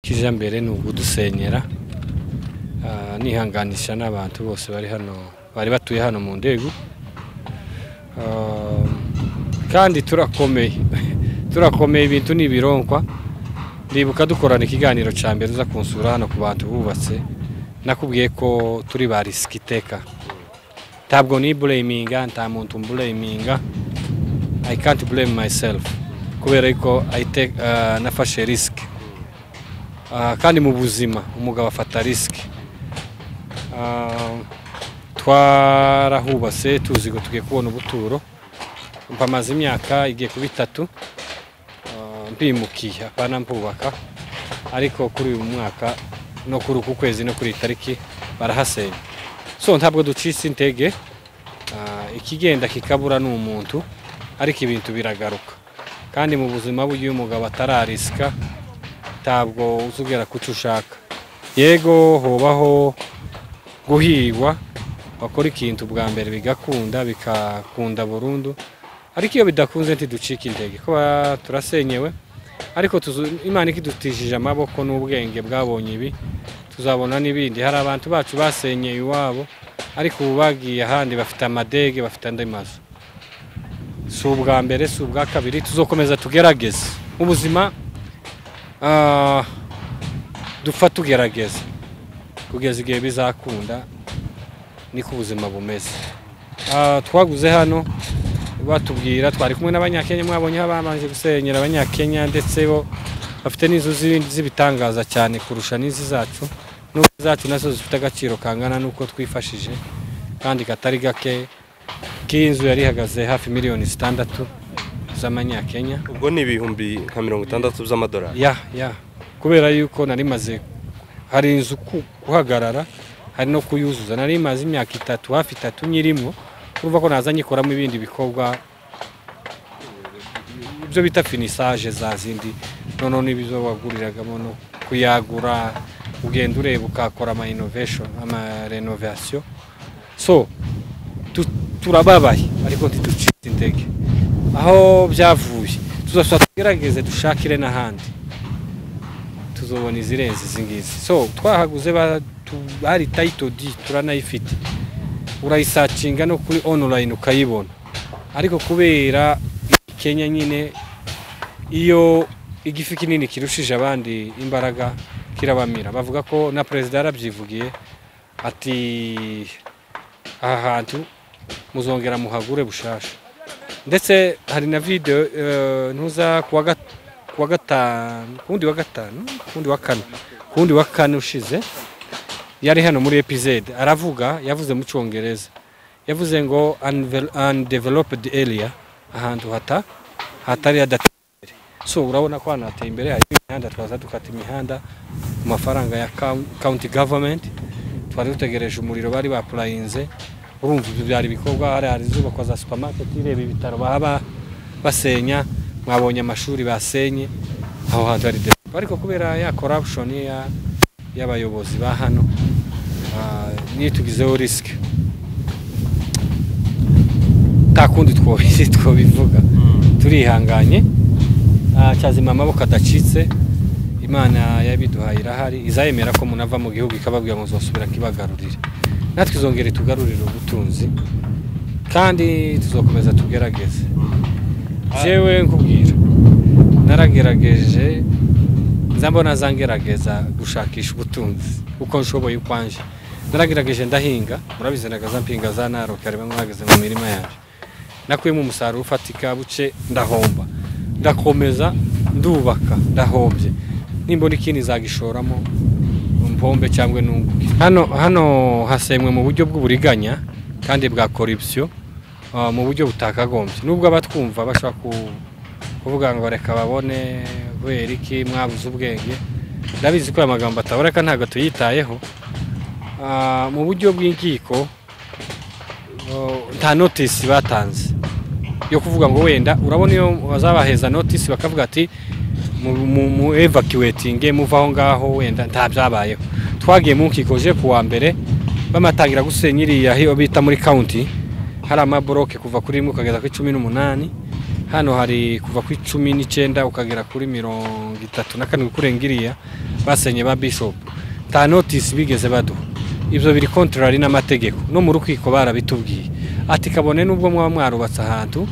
kijyambere ni ukudusenyera nihanganisha n'abantu bose bari hano bari batuye hano mu ndego kandi turakomeye turakomeye ibintu ni ibironkwa ndibuka dukorana ikiganiro cya mbere uza kunsura hano ku bantu bubatse nakubwiye ko turi ba risiki iteka ntabwo ni bureyiminga nta muntu mbureyiminga i can't blame myself kubera ko nafashe risiki kandi mu buzima umugabo afata risiki twarahubatse tuzi ngo tugiye kubona ubuturo mpamaze imyaka igiye kuba itatu mpimukiye apana mpubaka ariko kuri uyu mwaka no kuri uku kwezi no kuri iyi tariki barahasenya so ntabwo ducitse intege ikigenda kikabura ni umuntu ariko ibintu biragaruka kandi mu buzima bw'uyu mugabo atararisika ntabwo uzubwira ko icyo ushaka yego hobaho guhigwa bakora ikintu bwa mbere bigakunda bikakunda burundu ariko iyo bidakunze ntiducike intege kuba turasenyewe ariko imana ikidutishije amaboko n'ubwenge bwabonye ibi tuzabona n'ibindi hari abantu bacu basenyeye iwabo ariko ubu bagiye ahandi bafite amadege bafite andi mazu si ubwa mbere si ubwa kabiri tuzokomeza tugerageze ubuzima dupfa tugerageza kugeza igihe bizakunda niko ubuzima bumeze twaguze hano batubwira twari kumwe n'abanyakenya mwabonye babanje gusenyera abanyakenya ndetse bo bafite n'inzu z'ibitangaza cyane kurusha n'izi zacu n'uko zacu nazo zifite agaciro kangana n'uko twifashije kandi katari gake k'inzu yari ihagaze hafi miliyoni zitandatu z'amanyakenya ubwo ni ibihumbi nka mirongo itandatu by'amadolari ya ya kubera yuko nari maze hari inzu guhagarara hari no kuyuzuza nari maze imyaka itatu hafi itatu nyirimo urumva ko naza nyikoramo ibindi bikorwa ibyo bita finisaje za zindi noneho n'ibizo waguriragamo no kuyagura ugenda ureba ukakora ama inovation ama renovation so turababaye ariko ntiducitse intege aho byavuye tuzasaba tugerageze dushakire n'ahandi tuzobona izirenze izi ngizi so twahaguze hari tayito di turanayifite urayisacinga no kuri onulayini ukayibona ariko kubera kenya nyine iyo igifi kinini kirushije abandi imbaraga kirabamira bavuga ko na perezida yarabyivugiye ati aha hantu muzongera muhagure bushasha ndetse hari na videwo ntuza kuwa gatanu ku wundi wa gatanu ku wundi wa kane ku wundi wa kane ushize yari hano muri epizode aravuga yavuze mu cyongereza yavuze ngo undeveloped area ahantu hata hatari hadateye so urabona ko hano hateye imbere hari imihanda twaza dukata imihanda ku mafaranga ya county government twari dutegereje umuriro bari bapurayinze urumva ibyo byari ibikorwa hari hari izubakwa za supamaketi ireba ibitaro baba basenya mwabonye amashuri basenye aho hantu hari develope ariko kubera ya corruption y'abayobozi ba hano nitugizeho risike nta kundi twobivuga turihanganye cyazima amaboko adacitse imana yabiduhaye irahari izayemera ko munava mu gihugu ikababwira ngo zosubira kibagarurire natwe izongere tugarurire ubutunzi kandi tuzakomeza tugerageze yewe nkubwira naragerageje nzambona zangerageza gushakisha ubutunzi uko nshoboye ukwanje naragerageje ndahinga murabizi nagaza mpinga za naroka reba mwageze mu mirima yanjye nakuyemo umusaruro ufatika buce ndahomba ndakomeza ndubaka ndahombye nimbona ikindi zagishoramo mpombe cyangwa n'unguke hano hano hasemwe mu buryo bw'uburiganya kandi bwa korupsiyo mu buryo butakagombye nubwo abatwumva bashobora kuvuga ngo reka babone kubera iki mwabuze ubwenge ndabizi ko aya magambo ataboneka ntabwo tuyitayeho mu buryo bw'inkiko nta notisi batanze yo kuvuga ngo wenda urabona iyo bazabaheza notisi bakavuga ati mu evacuating muva aho ngaho wenda nta byabayeho twagiye mu nkikoje ku wa mbere bamatangira gusenya iriya hiyo bita muri county hari amaboroke kuva kuri rimwe ukagera kuri cumi n'umunani hano hari kuva kuri cumi n'icyenda ukagera kuri mirongo itatu na karindwi kurenga iriya basenye ba bishop nta notisi bigeze baduha ibyo biri kontorari n'amategeko no mu rukiko barabitubwiye ati kabone n'ubwo mwaba mwarubatse ahantu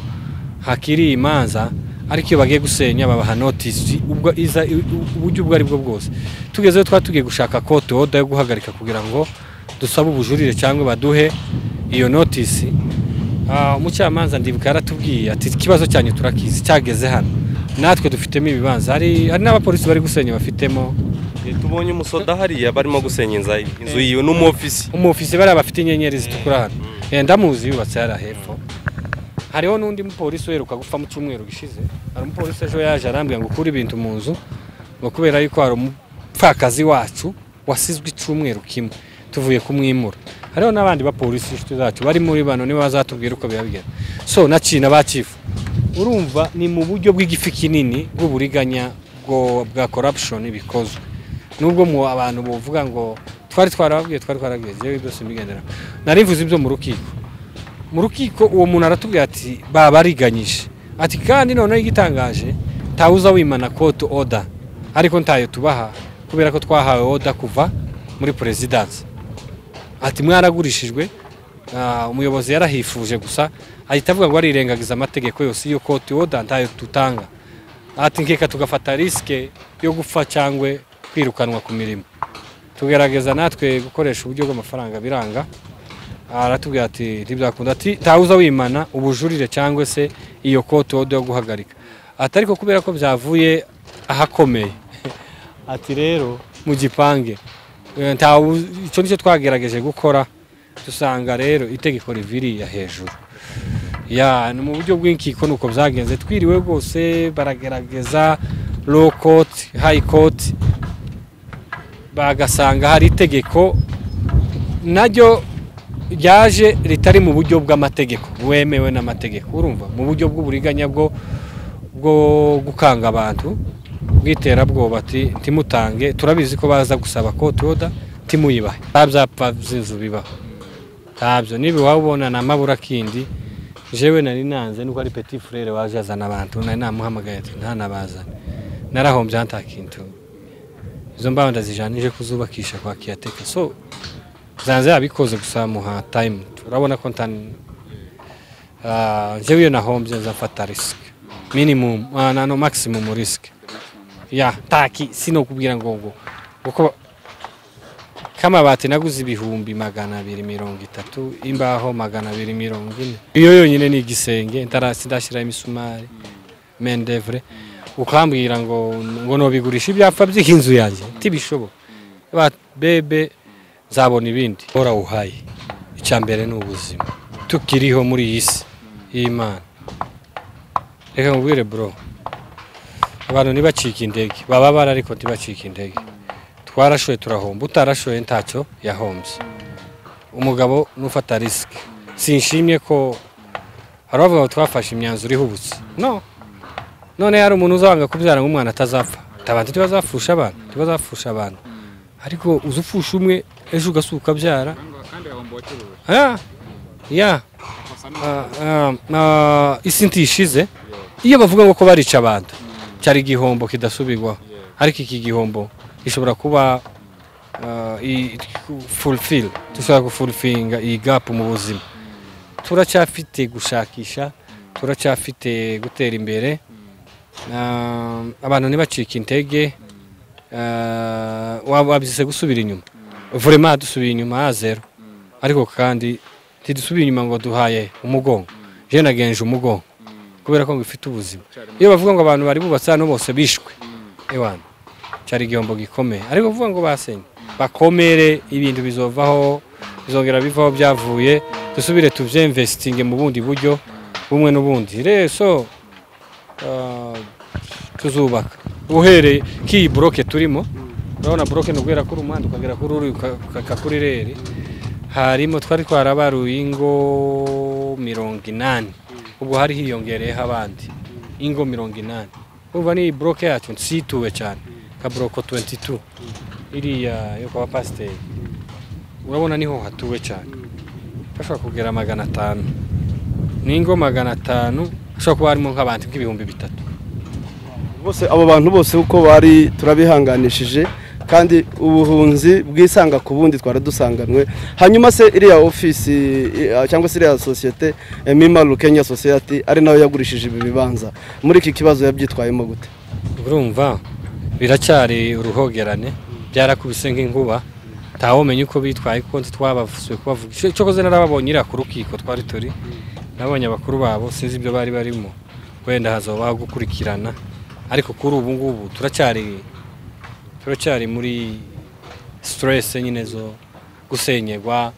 hakiri imanza ariko iyo bagiye gusenya babaha notisi ubwo iza uburyo ubwo ari bwo bwose tugezeho twari tugiye gushaka kote oda yo guhagarika kugira ngo dusabe ubujurire cyangwa baduhe iyo notisi Ah, umucamanza ndibuka yaratubwiye ati ikibazo cyanyu turakizi cyageze hano natwe dufitemo ibibanza hari hari n'abapolisi bari gusenya bafitemo Eh, tubonye umusoda hariya barimo gusenya inza- inzu yiwe n'umufisi umufisi bariya bafite inyenyeri zitukura hano Eh, ndamuzi yubatse hariya hepfo hariho n'undi mupolisi uheruka gupfa mu cyumweru gishize hari umupolisi ejo yaje arambwira ngo ukure ibintu mu nzu ngo kubera yuko hari umupfakazi wacu wasizwe icyumweru kimwe tuvuye kumwimura hariho n'abandi bapolisi inshuti zacu bari muri bano nibo bazatubwira uko biba bigenda so na cina ba cifu urumva ni mu buryo bw'igifi kinini bw'uburiganya bwo- bwa corruption bikozwe nubwo mu abantu buvuga ngo twari twarababwiye twari twarabwiye jewe ibyo simbigendera narivuze ibyo mu rukiko mu rukiko uwo muntu aratubwira ati babariganyije ati kandi noneho igitangaje ntawe uza wimana kote oda ariko ntayo tubaha kubera ko twahawe oda kuva muri perezidansi ati mwaragurishijwe ah, umuyobozi yarahifuje gusa ahita avuga ngo arirengagiza amategeko yose iyo kote oda ntayo tutanga ati nkeka tugafata risike yo gupfa cyangwa kwirukanwa ku mirimo tugerageza natwe gukoresha uburyo bw'amafaranga biranga aratubwira ati ntibyakunda ati tawuza wimana ubujurire cyangwa se iyo kote wode yo guhagarika ati ariko kubera ko byavuye ahakomeye ati rero mu gipange eh, ntawu- icyo nicyo twagerageje gukora dusanga rero itegeko riviriya hejuru ya ni mu buryo bw'inkiko nuko byagenze twiriwe rwose baragerageza low court high court bagasanga hari itegeko naryo ryaje ritari mu buryo bw'amategeko bwemewe n'amategeko urumva mu buryo bw'uburiganya bwo bwo gukanga abantu bw'iterabwoba ati ntimutange turabizi ko baza gusaba kote oda timuyubahe nta byapa by'inzu bibaho ntabyo niba iwabo ubona ni amaburakindi jewe nari nanze nuko ari petit frere waje azana abantu nari namuhamagaye ati ntanabazane narahombye nta kintu izo mbaho ndazijanije kuzubakisha kwa kiyateka so zanze yabikoze gusa muha time urabona ko ntani Ah, njyewe iyo nahombye nzafata risk minimum ah, na no maximum risk ya taki sino kubwira ngo ngo kuko kamabati naguze ibihumbi magana abiri mirongo itatu imbaho magana abiri mirongo ine iyo yonyine ni igisenge ntara- sindashyiraho imisumari mendevure ukambwira ngo ngo nobigurisha ibyapa by'inzu yanjye ntibishoboka Ba- bebe nzabona ibindi hora uhaye icya mbere ni ubuzima tukiriho muri iyi si y'imana reka nkubwire bro abantu ntibacike indege baba bara ariko ntibacike indege twarashoye turahomba utarashoye ntacyo yahombye umugabo nufata risike sinshimye ko hari abavuga ngo twafashe imyanzuro ihubutse no none hari umuntu uzabanga kubyara ngo umwana atazapfa tabandi tibazapfusha abantu tibazapfusha abantu ariko uza upfusha umwe ejo ugasuka ukabyara ya ya Ah, ah, ah, isi ntishize iyo bavuga ngo ko barica abantu cyari igihombo kidasubirwaho ariko iki gihombo gishobora kuba ah, i- fulfill dushobora gufulfinga iyi gapu mu buzima turacyafite gushakisha turacyafite gutera imbere Ah, abantu ntibacike intege Ah, waba wabyise gusubira inyuma vurema dusubiye inyuma ya zero ariko kandi ntidusubire inyuma ngo duhaye umugongo je nagenje umugongo kubera ko ngifite ubuzima iyo bavuga ngo abantu bari bubatse hano bose bishwe ewana cyari igihombo gikomeye ariko kuvuga ngo basenye bakomere ibintu bizovaho bizongera bivaho byavuye dusubire tubyemvesitinge mu bundi buryo bumwe n'ubundi rero so ah, tuzubaka uhereye k'iyi buroke turimo urabona buroke ni uguhera kuri umuhanda ukagera kuri uri uka- ukaka kuri reri harimo twari twarabaruye ingo mirongo inani ubwo hari hiyongereyeho abandi ingo mirongo inani urumva n'iyi buroke yacu nsituwe cyane ka buroko 22 iriya yo kwa pasiteri urabona niho hatuwe cyane hashobora kugera magana atanu n'ingo magana atanu hashobora kuba harimo nk'abantu nk'ibihumbi bitatu bose abo bantu bose uko bari turabihanganishije kandi ubuhunzi bwisanga ku bundi twara dusanganwe hanyuma se iriya ofisi eh, cyangwa se iriya sosiyete mimaru kenya society ari nayo yagurishije ibi bibanza muri iki kibazo yabyitwayemo gute urumva biracyari uruhogerane byarakubise nk'inkuba ntawumenya uko bitwaye kuko twabasuye kubavuga Cyo- cyokoze narababonye iriya ku rukiko twari turi nabonye abakuru babo sinzi ibyo bari barimo wenda hazabaho gukurikirana ariko kuri ubu ngubu turacyari turacyari muri stress nyine zo gusenyerwa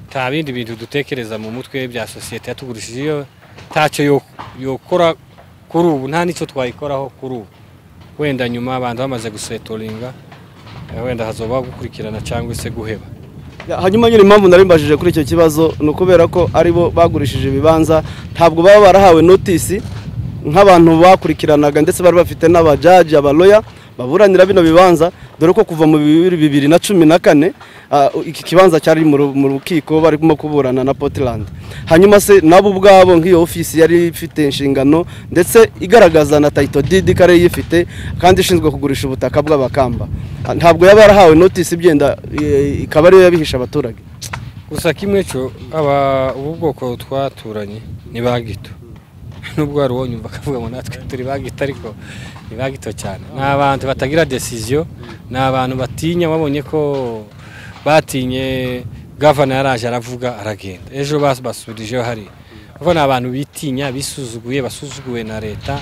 nta bindi bintu dutekereza mu mutwe bya sosiyete yatugurishije iyo ntacyo yo- yokora kuri ubu nta n'icyo twayikoraho kuri ubu wenda nyuma abantu bamaze gusetoringa eh, wenda hazoba gukurikirana cyangwa se guheba Ya, hanyuma nyine impamvu narimbajije kuri icyo kibazo ni ukubera ko ari bo bagurishije ibibanza ntabwo baba barahawe notisi nk'abantu bakurikiranaga ndetse bari bafite n'abajaji abaloya baburanira bino bibanza dore ko kuva mu bibiri bibiri na cumi na kane ah, iki kibanza cyari mu ru- mu rukiko barimo kuburana na Portland hanyuma se nabo ubwabo nk'iyo ofisi yari ifite inshingano ndetse igaragaza na tayito didi ko ariyo iyifite kandi ishinzwe kugurisha ubutaka bw'abakamba Ah, ntabwo yaba yarahawe notisi ibyenda eh, ikaba ariyo yabihisha abaturage gusa kimwe cyo aba ubu bwoko twaturanye ni ba gito nubwo wari uwonyumva akavuga ngo natwe turi ba gito ariko ni ba gito cyane ni abantu batagira desiziyo ni abantu batinya wabonye ko batinye gavana yaraje aravuga aragenda ejo bas- basubirijeho hariya kuko ni abantu bitinya bisuzuguye basuzuguwe na leta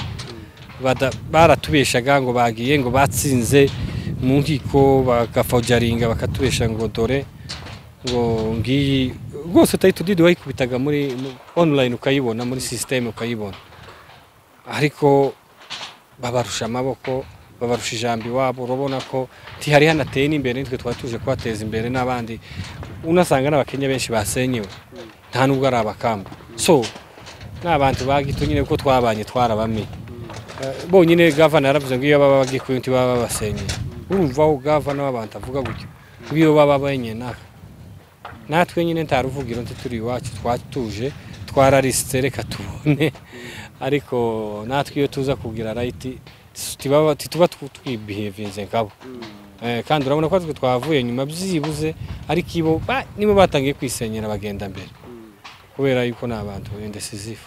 bada- baratubeshaga ngo bagiye ngo batsinze mu nkiko bagafojaringa bakatubesha ngo dore ngo ngiyi rwose utahita udidi wayikubitaga muri mu- online ukayibona muri sisiteme ukayibona ariko babarusha amaboko babarusha ijambo iwabo urabona ko ntihari hanateye n'imbere nitwe twari tuje kubateza imbere n'abandi unasanga n'abakenya benshi basenyewe nta nubwo ari abakamba so ni abantu bagito nyine kuko twabanye twarabamenye Eh, bonyine gavana yaravuze ngo iyo baba bagiye kuyundi baba babasenyeye urumvaho gavana w'abantu avuga gutyo nk'iyo baba benyine natwe nyine nta ruvugiro nti turi iwacu twatuje twararisitse reka tubone ariko natwe iyo tuza kubwira rayiti tibaba- tituba tw- twibihevinze nkabo Eh, kandi urabona ko natwe twavuye nyuma byibuze ariko ibo ba- nibo batangiye kwisenyera bagenda mbere kubera yuko ni abantu indecisive